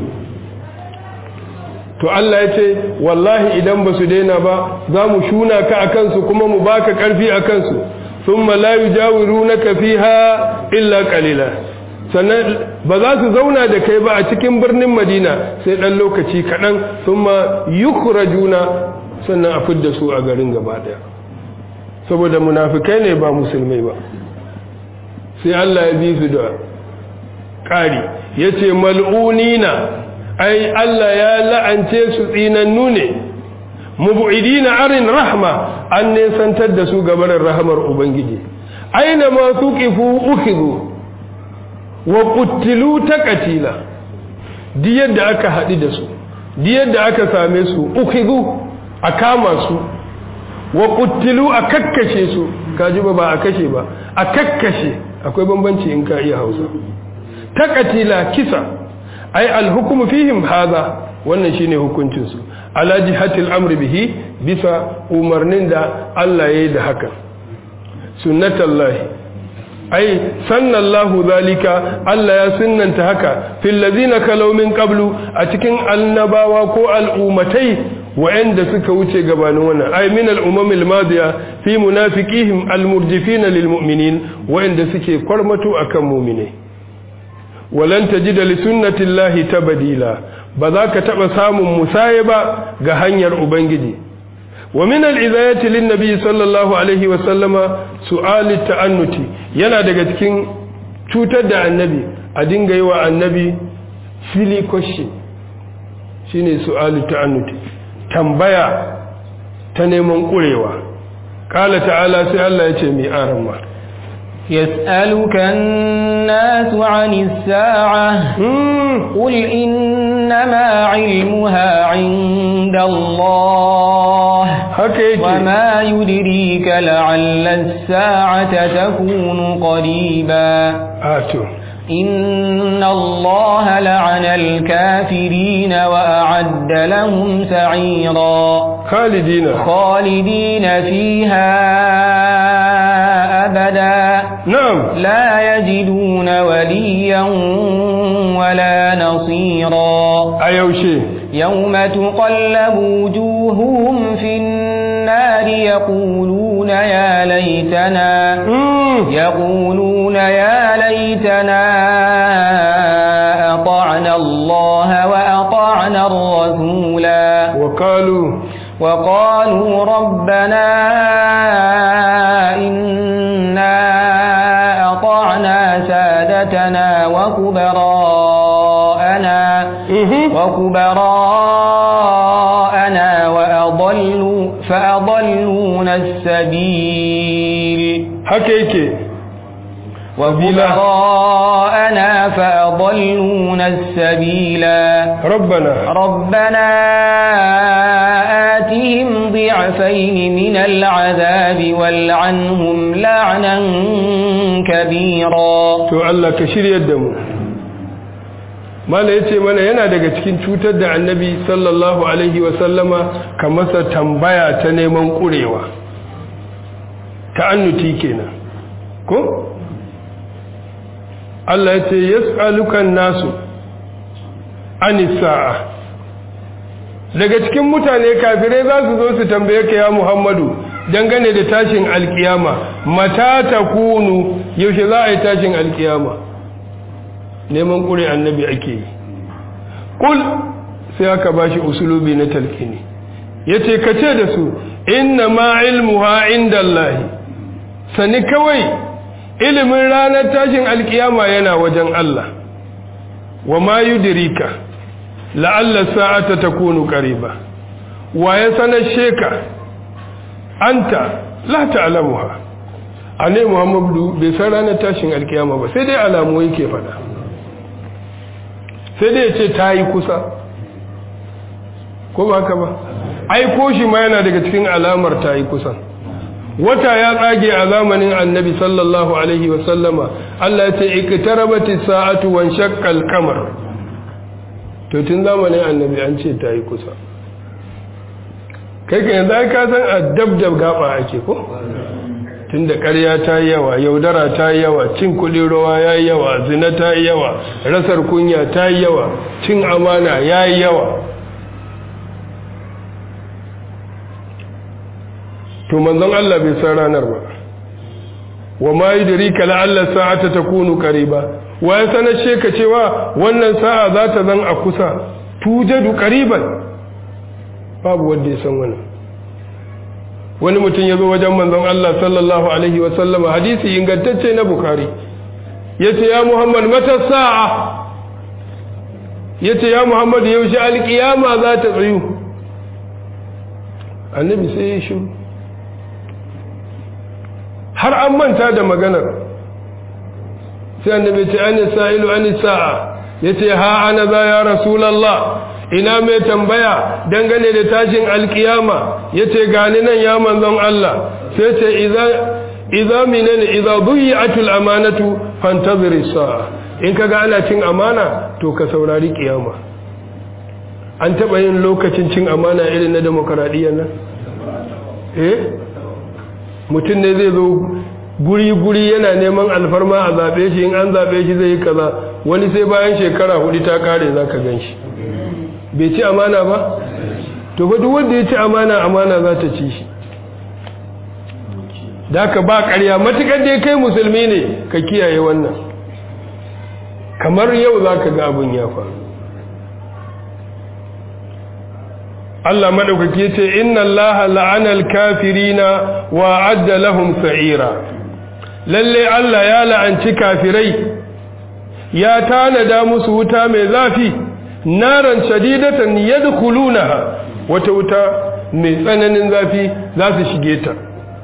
to Allah ya ce wallahi idan ba su daina ba za mu shuna ka a kansu kuma mu baka karfi a kansu sun malayu jawiru na kafiha illa kalila sannan ba za su zauna da kai ba a cikin birnin madina sai ɗan lokaci kaɗan sun ma yukura juna sannan a fidda su a garin gaba ɗaya saboda munafikai ne ba musulmai ba sai Allah ya bi su da ƙari ya ce mal'unina ai Allah ya la'ance su tsinannu ne mubu'idina arin rahma an nesantar da su gabarin rahamar ubangiji aina ma tuqifu ukhidhu wa qutilu taqatila di yadda aka haɗu da su di yadda aka same su ukhidhu a kama su wa qutilu a kakkashe su kaji ba ba a kashe ba a kakkashe akwai bambanci in ka iya Hausa taqatila kisa ai alhukumu fihim hadha wannan shine hukuncin su ala jihatil amri bihi bisa umarnin da Allah yayi da haka sunnatullahi ai sannallahu zalika Allah ya sunnanta haka fil ladina kalaw min qablu a cikin annabawa ko al'umatai wa'anda suka wuce gabanin wannan ai min al'umamil madiya fi munafiqihim almurjifina lilmu'minin wa'anda suke kwarmato akan mu'minai walan tajida li sunnatillahi tabdila ba za ka taba samun musaye ba ga hanyar ubangiji wa min al-izayati lin nabi sallallahu alaihi wa sallama su'al ta'annuti yana daga cikin cutar da annabi a dinga yi wa annabi silly question shine su'al ta'annuti tambaya ta neman kurewa qala ta'ala sai Allah ya ce mi arama يسألك الناس عن الساعة قل إنما علمها عند الله وما يدريك لعل الساعة تكون قريبا آتو إن الله لعن الكافرين وأعد لهم سعيرا خالدين خالدين فيها أبدا نعم لا يجدون وليا ولا نصيرا أيوشي يوم تقلب وجوههم في النار يقولون يا ليتنا يقولون يا ليتنا أطعنا الله وأطعنا الرسولا وقالوا وقالوا ربنا إنا أطعنا سادتنا وكبراءنا وكبراءنا وأضلوا فأضلونا السبيل حكيك وكبراءنا فأضلونا السبيلا ربنا ربنا آتهم ضعفين من العذاب والعنهم لعنا كبيرا to Allah ka shiryar da mu mala yace mana yana daga cikin cutar da annabi sallallahu alaihi wa sallama ka masa tambaya ta neman kurewa ta'annuti kenan ko Allah yace yas'alukan nasu anisa'a daga cikin mutane kafirai za su zo su tambaye ka ya Muhammadu dangane da tashin alkiyama mata ta kunu yaushe za a yi tashin alkiyama neman ƙure annabi ake yi ƙul sai aka ba shi usulubi na talkini ya ce ka ce da su inna ma ilmuha inda Allahi sani kawai ilimin ranar tashin alkiyama yana wajen Allah wa ma yudirika la'alla sa'ata takunu qariba wa ya sanar sheka anta la ta'lamuha ane muhammadu bai san ranar tashin alkiyama ba sai dai alamu yake fada sai dai ya ce ta yi kusa ko ba haka ba aiko shi ma yana daga cikin alamar ta yi kusa wata ya tsage a zamanin annabi sallallahu alaihi wasallama Allah ya ce iktarabati sa'atu wan shaqqal qamar to tun zamanin annabi an ce ta yi kusa kai ka yanzu ka san a dabdab gaba ake ko tun da ƙarya ta yi yawa yaudara ta yi yawa cin kuɗin rawa ya yi yawa zina ta yi yawa rasar kunya ta yi yawa cin amana ya yi yawa to manzon Allah bai san ranar ba wa ma yudrika la'alla sa'ata takunu qariba wa ya sanar sheka cewa wannan sa'a za ta zan a kusa tujadu qariban babu wanda ya san wannan wani mutum ya zo wajen manzon Allah sallallahu alaihi wa sallama hadisi ingantacce na bukhari yace ya muhammad mata sa'a yace ya muhammad yaushe alkiyama za ta tsayu annabi sai ya shiru har an manta da maganar sai annabi ce an sa'ilu an sa'a yace ha ana za ya rasulullah ina mai tambaya dangane da tashin alkiyama yace gani nan ya manzon Allah sai ce idza idza minani idza dhi'atul amanatu fantazir sa'a in kaga ana cin amana to ka saurari kiyama an taba yin lokacin cin amana irin na demokradiyyar nan eh mutum ne zai zo guri-guri yana neman alfarma a zaɓe shi in an zaɓe shi zai yi kaza wani sai bayan shekara hudu ta kare za ka gan shi bai ci amana ba to ba duk wanda ya ci amana amana za ta ci shi da ka ba ƙarya matuƙar dai kai musulmi ne ka kiyaye wannan kamar yau za ka ga abin ya faru Allah maɗaukaki ce inna Allah la'anal kafirina wa adda lahum sa'ira lalle Allah ya la'anci kafirai ya tanada musu wuta mai zafi naran shadidatan yadkhulunaha wata wuta mai tsananin zafi za su shige ta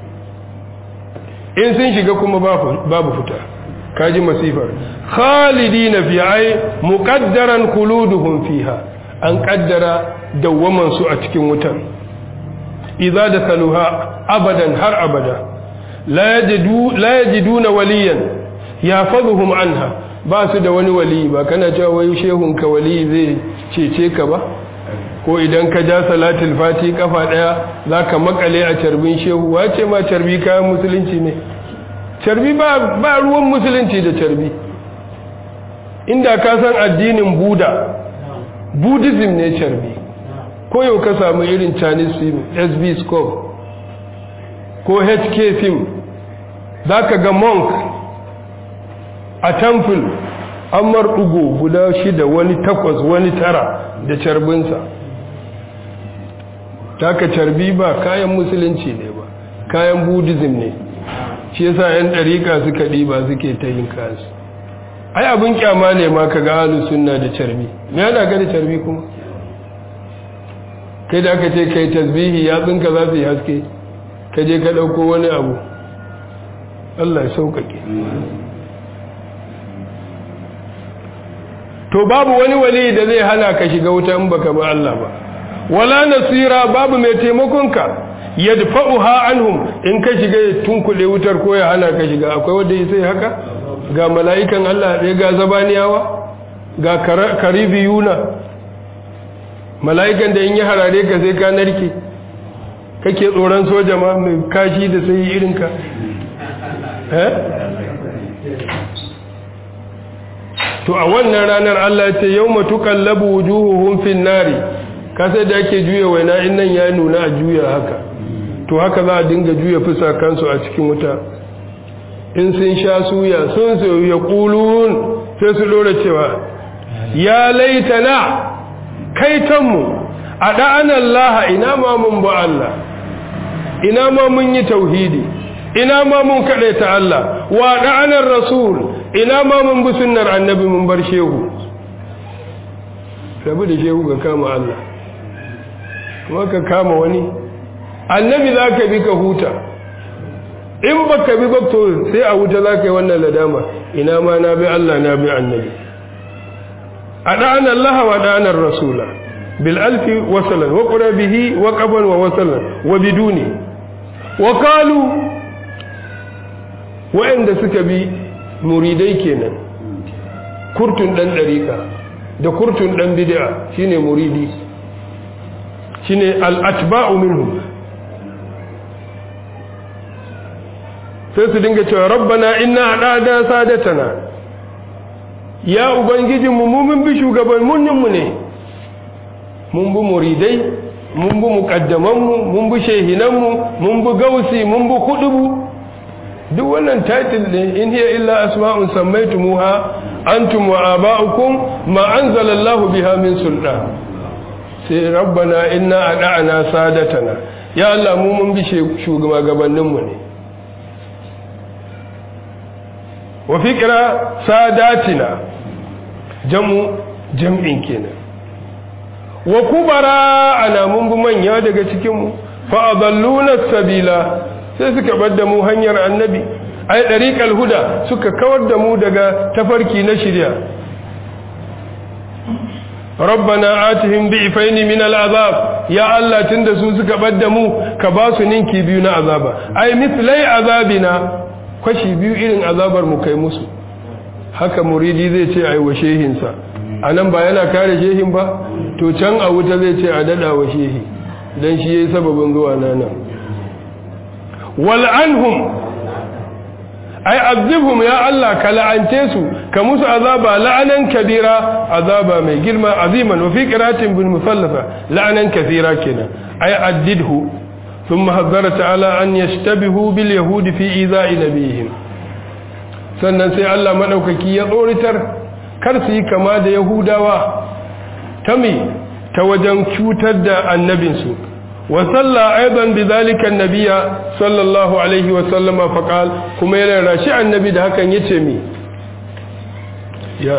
in sun shiga kuma babu fita kaji masifar khalidina fi ay muqaddaran khuluduhum fiha an kaddara dawwaman su a cikin wutan idza dakaluha abadan har abada la yajidu la yajiduna waliyan yafadhuhum anha ba su da wani wali ba kana cewa wai shehun ka wali zai cece ka ba ko idan ka ja salatul fati kafa daya zaka makale a carbin shehu wace ma carbi kayan musulunci ne carbi ba ba ruwan musulunci da carbi inda ka san addinin buda buddhism ne carbi ko yau ka samu irin chinese film sb scope ko hk film za ka ga monk a temple an marɗugo guda shida wani takwas wani tara da carbinsa taka carbi ba kayan musulunci ne ba kayan buddhism ne shi yasa 'yan ɗariƙa suka ɗiba suke ta yin kansu ai abin kyama ne ma ka ga halin sunna da carbi me yana ga da carbi kuma kai da aka ce kai tasbihi ya tsinka za su yi haske ka je ka ɗauko wani abu Allah ya sauƙaƙe to babu wani wali da zai hana ka shiga wuta in baka ba Allah ba wala nasira babu mai taimakonka yadfa'uha anhum in ka shiga ya tunkule wutar ko ya hana ka shiga akwai wanda ya sai haka ga mala'ikan Allah ɗaya ga zabaniyawa ga karibiyuna mala'ikan da in yi harare ka sai ka narke kake tsoron soja ma mai kashi da sai irinka to a wannan ranar Allah ya ce yawma tuqallabu wujuhuhum fin nari kasa da ake juya waina in nan ya nuna a juya haka to haka za a dinga juya fusa kansu a cikin wuta in sun sha suya sun sayo ya kulun sai su dora cewa ya laitana kaitanmu a da'anan laha ina ma mun ba Allah ina ma mun yi tauhidi ina ma mun ta Allah wa da'anar rasul ina ma mun bi sunnar annabi mun bar shehu rabu da shehu ga kama Allah kuma ka kama wani annabi za ka bi ka huta in ba ka bi bakto sai a wuta za ka yi wannan ladama ina ma na bi Allah na bi annabi a ɗa'an Allah wa ɗa'anar rasula bil alfi wasalan wa ƙura bihi wa ƙaban wa wasalan wa biduni wa kalu wa'anda suka bi muridai kenan kurtun ɗan ɗariƙa da kurtun ɗan bid'a shine muridi shine al-atba'u minhum sai su dinga cewa rabbana inna adada sadatana ya ubangijin mu mun bi shugabannin mu ne mun bi muridai mun bi muqaddaman mu mun bi shehinan mu mun bi gausi mun bi kudubu duk wannan title din in hiya illa asma'un sammaytumuha antum wa aba'ukum ma anzalallahu biha min sultan sai rabbana inna ada'ana sadatana ya Allah mu mun bi shugabannin mu ne wa fi kira sadatina jamu jam'in kenan wa kubara ana mun bi manya daga cikin mu fa adalluna sabila sai suka bar da mu hanyar annabi ai dariqal huda suka kawar da mu daga tafarki na shirya rabbana atihim bi'faini min al'azab ya Allah tunda su suka bar da mu ka ba su ninki biyu na azaba ai mithlai azabina kwashi biyu irin azabar mu kai musu haka muridi zai ce ai wa shehinsa anan ba yana kare shehin ba to can a wuta zai ce a dada wa shehi dan shi yayi sababin zuwa nan wal anhum ai azibhum ya Allah ka la'ante su ka musu azaba la'anan kabira azaba mai girma aziman wa fi qiratin bil musallafa la'anan kathira kenan ai addidhu ثم حذر تعالى أن يشتبهوا باليهود في إيذاء نبيهم sannan sai Allah madaukaki ya tsoritar kar su yi kama da Yahudawa ta me ta wajen cutar da annabinsu wa salla aidan bidhalika annabiyya sallallahu alaihi wa sallama faqal kuma yana rashi annabi da hakan yace mi ya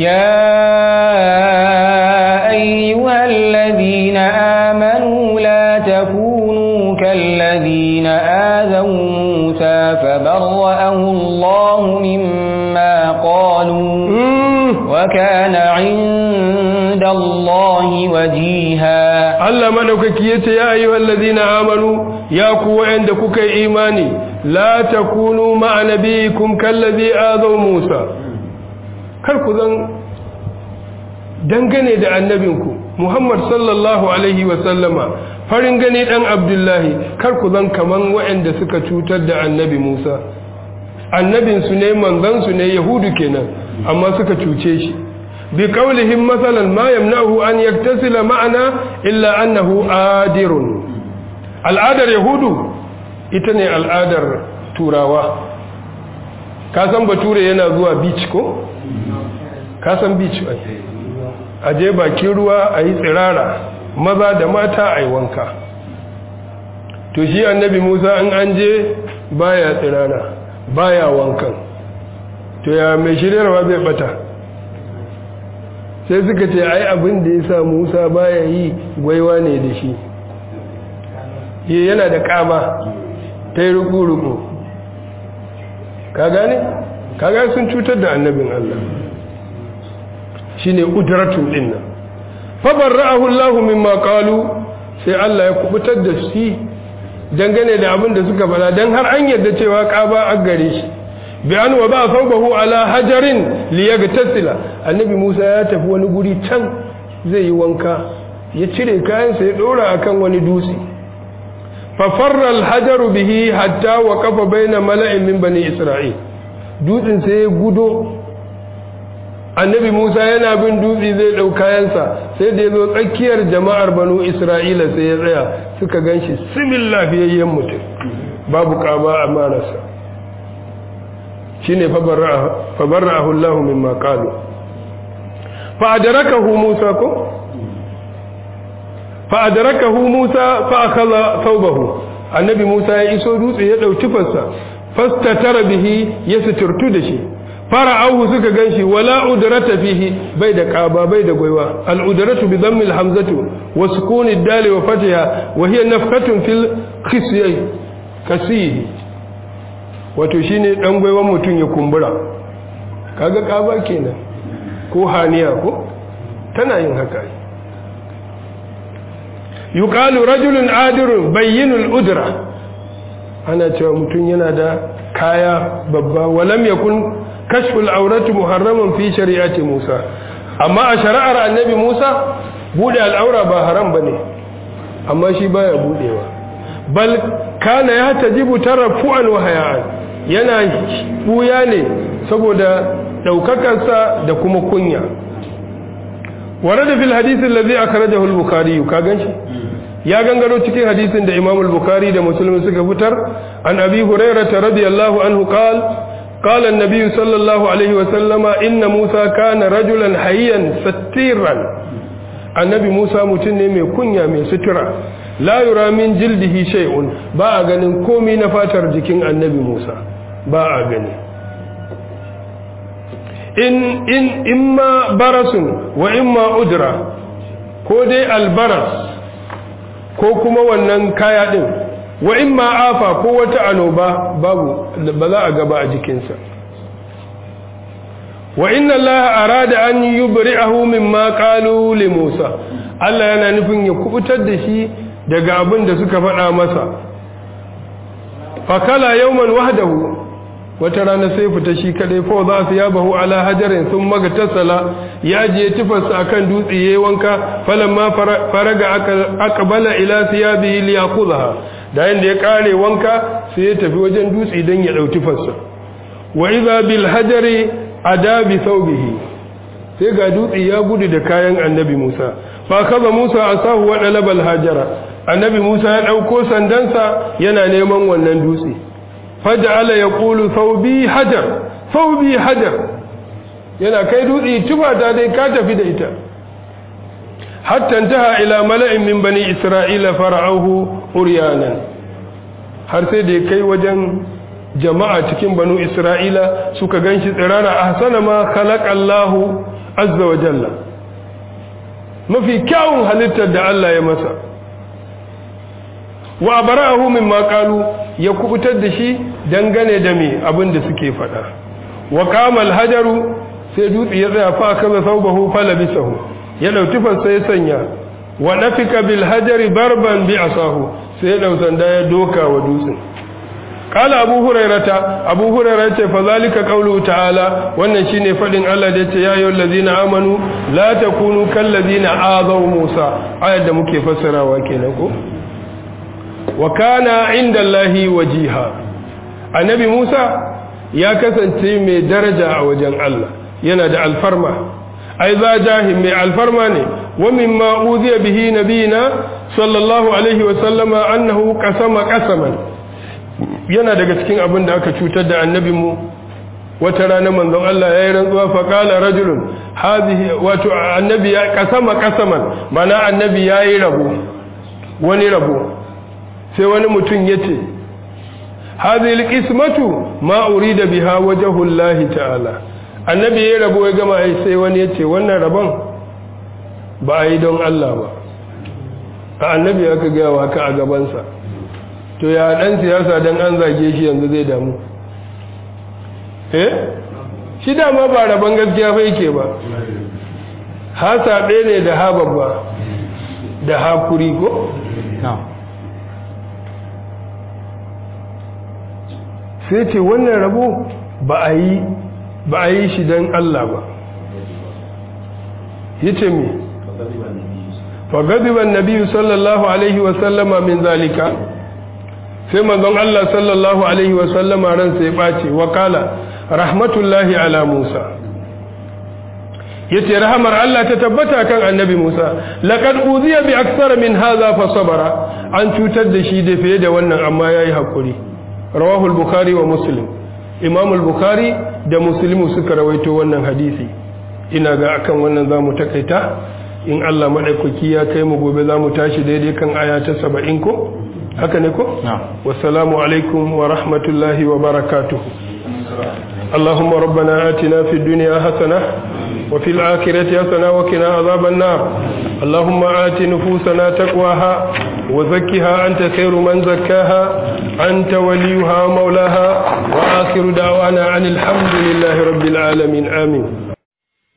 يا أيها الذين آمنوا لا تكونوا كالذين آذوا موسى فبرأه الله مما قالوا وكان عند الله وجيها Allah madaukaki yace ya ayyuhal ladina amanu ya ku wa'anda kuka yi imani la takunu ma'a nabiyikum kallazi azaw Musa kar ku zan dangane da annabinku Muhammad sallallahu alaihi wa sallama farin gani dan Abdullahi kar ku zan kaman wa'anda suka cutar da annabi Musa annabin su ne manzon su ne yahudu kenan amma suka cuce shi bi qawlihim masalan ma yamna'uhu an yaktasila ma'ana illa annahu adirun al'adar yahudu ita ne al'adar turawa ka san bature yana zuwa beach ko ka san beach ai a je bakin ruwa a yi tsirara maza da mata a yi wanka to shi annabi musa in an je baya tsirara baya wankan to ya mai shiryarwa zai bata sai suka ce ai abin da ya sa musa baya yi gwaiwa ne da shi yi yana da kama ta yi ruku-ruku ka gane? ka gane sun cutar da annabin allah shine udratun din nan fa barra'ahu Allah mimma qalu sai Allah ya kubutar da shi dangane da abin da suka fada dan har an yarda cewa qaba a gare shi bi an wa ba thawbahu ala hajarin liyagtasila annabi Musa ya tafi wani guri can zai yi wanka ya cire kayansa ya dora akan wani dutse fa farra al-hajaru bihi hatta waqafa baina mala'in min bani isra'il dutsen sai ya gudo annabi Musa yana bin dutse zai ɗau kayansa sai da ya zo tsakiyar jama'ar banu Isra'ila sai ya tsaya suka gan shi simin lafiyayyen mutum babu ƙaba a marasa shi ne fabarra ahullahu min maƙalu fa'adarakahu Musa ko? fa'adarakahu Musa fa'akaza saubahu annabi Musa ya iso dutse ya ɗauki fassa fasta tara bihi ya suturtu da shi fara'ahu suka ganshi wala udrata fihi bai da qaba bai da goiwa al udratu bi dhammi al hamzatu wa sukuni dal wa fatiha wa hiya nafkatun fil khisyai kasihi wato shine dan goiwan mutun ya kumbura kaga qaba kenan ko haniya ko tana yin haka yuqalu rajulun adirun bayyinul udra ana cewa mutun yana da kaya babba walam yakun kashful aurati muharraman fi shari'ati Musa amma a shari'ar annabi Musa bude al'aura ba haram bane amma shi baya budewa bal kana ya tajibu tarafu'an wa haya'an yana buya ne saboda daukakarsa da kuma kunya warada fil hadith alladhi akhrajahu al-bukhari ka ganshi ya gangaro cikin hadisin da Imam al-Bukhari da Muslim suka fitar an Abi Hurairah radiyallahu anhu qala قال النبي صلى الله عليه وسلم إن موسى كان رجلا حيا ستيرا النبي موسى متن mai kunya mai sutura la yura min jildihi shay'un ba a ganin komai na fatar jikin annabi Musa ba a gani in in imma barasun wa imma udra ko dai albaras ko kuma wannan kaya din wa in ma afa ko wata anoba babu ba za a gaba a jikinsa wa inna allaha arada an yubri'ahu mimma qalu li Musa Allah yana nufin ya kubutar da shi daga abin da suka faɗa masa fakala yawman wahdahu wata rana sai fita shi kadai fa za su yabahu ala hajarin sun maga tasala ya je tufarsa akan dutse yayi wanka falamma faraga aqbala ila thiyabihi liyaqudha da yanda ya kare wanka sai ya tafi wajen dutse don ya ɗauki fassa wa iza bil hajari adabi thawbihi sai ga dutse ya gudu da kayan annabi Musa fa kaza Musa asahu wa dalabal hajara annabi Musa ya ɗauko sandansa yana neman wannan dutse faj'ala yaqulu thawbi hajar thawbi hajar yana kai dutse tuba ta dai ka tafi da ita hatta intaha ila mala'in min bani isra'ila fara'ahu uryanan har sai da kai wajen jama'a cikin banu isra'ila suka ganshi tsirara ahsana ma khalaqallahu azza wa jalla mafi kyawun halittar da Allah ya masa wa bara'ahu mimma qalu ya kubutar da shi dangane da me abin da suke faɗa wa qamal hajaru sai dutse ya tsaya fa kaza saubahu falabisahu ya dauki fansa ya sanya wa nafika bil hajari barban bi asahu sai ya dau sanda ya doka wa dutsen qala abu hurairata abu hurairah ce fa zalika qawlu ta'ala wannan shine fadin Allah da yace ya ayyuhal ladina amanu la takunu kal ladina azaw musa ayat da muke fassarawa kenan ko wa kana inda Allahi wajiha annabi Musa ya kasance mai daraja a wajen Allah yana da alfarma ai za jahim mai alfarma ne wa mimma uziya bihi nabiyina sallallahu alaihi wa sallama annahu qasama qasaman yana daga cikin abin da aka cutar da annabi mu wata rana manzon Allah yayi rantsuwa fa qala rajulun hadhihi wato annabi ya qasama qasaman mana annabi yayi rabo wani rabo sai wani mutum yace hadhihi alqismatu ma urida biha wajhu Allah ta'ala annabi ya rabo ya gama ai sai wani ya ce wannan rabon ba a yi don Allah ba a annabi aka gaya wa haka a gabansa to ya dan siyasa don an zage shi yanzu zai damu eh shi dama ba rabon gaskiya fa yake ba hasa ɗaya ne da ha babba da hakuri ko? sai ce wannan rabo ba a yi ba a yi shi don Allah ba yace me fagadiban nabiyu sallallahu alaihi wasallama min zalika sai manzon Allah sallallahu alaihi wasallama ransa ya ɓace wa kala rahmatullahi ala Musa yace rahamar Allah ta tabbata kan annabi Musa laqad uziya bi aksara min hadha fa sabara an cutar da shi da fiye da wannan amma yayi hakuri rawahu al-bukhari wa muslim imam al-bukhari da muslimu suka rawaito wannan hadisi ina ga akan wannan zamu takaita in Allah madaukaki ya kai mu gobe zamu tashi daidai kan aya ta 70 ko haka ne ko wassalamu alaikum wa rahmatullahi wa barakatuh اللهم ربنا آتنا في الدنيا حسنة وفي الآخرة حسنة وقنا عذاب النار اللهم آت نفوسنا تقواها وزكها أنت خير من زكاها أنت وليها مولاها وآخر دعوانا عن الحمد لله رب العالمين آمين